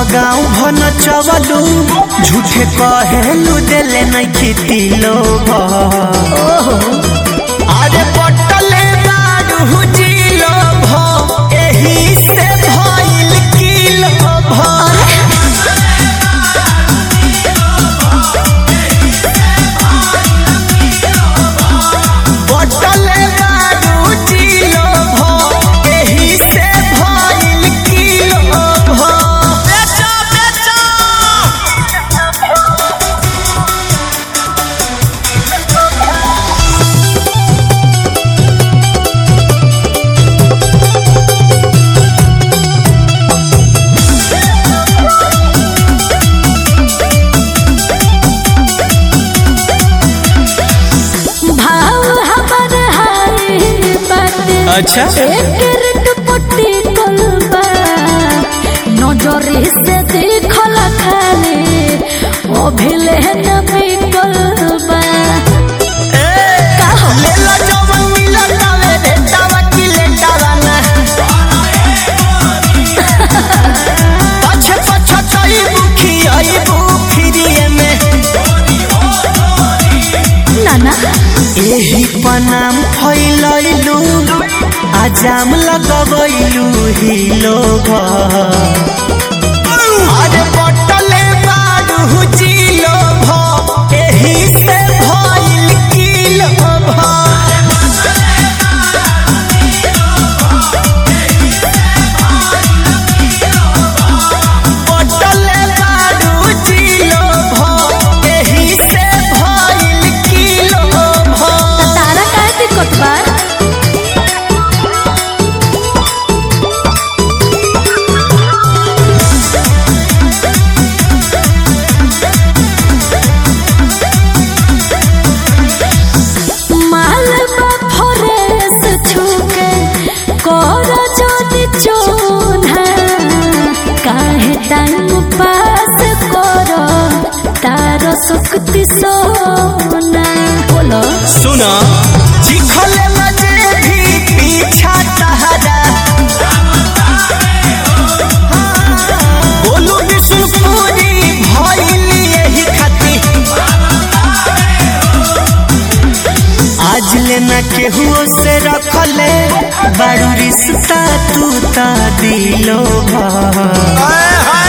गाँव भन चवलू झूठे कहेलू देले नहीं खेती लोग अरे पटले बारू जिलो भ एही से भइल किलो भ पटले बारू जिलो भ एही से भइल किलो भ बेचो बेचो भाव हमर हाय बाटे अच्छा। एकर दुपट्टी कलबा नजरे से देखल खाले ओ भेले न बिकलबा लेला जवन मिलल तावे भेटावा की लेटावा ना पछ पछ चई बुखी आई बुखिरिए में नाना एही पनाम फैलैलू आजाम लगबैलू ही लोग अरे बटले बारू जिलो भ एही से भइल किलो भ पटले बारू जिलो भ एही से भइल किलो भ तारा काहे दिक्कत बा माल बा फरेस छुके कर जोनी चोना काहे टाइम पास कर तार सुक्ति सोना बोलो सुना चिखले मजे भी पीछा तहरा बोलू विष्णुपुरी भइल यही खाती आज लेना केहुओ से रखले बड़ू रिश्ता तू ता दिलो भा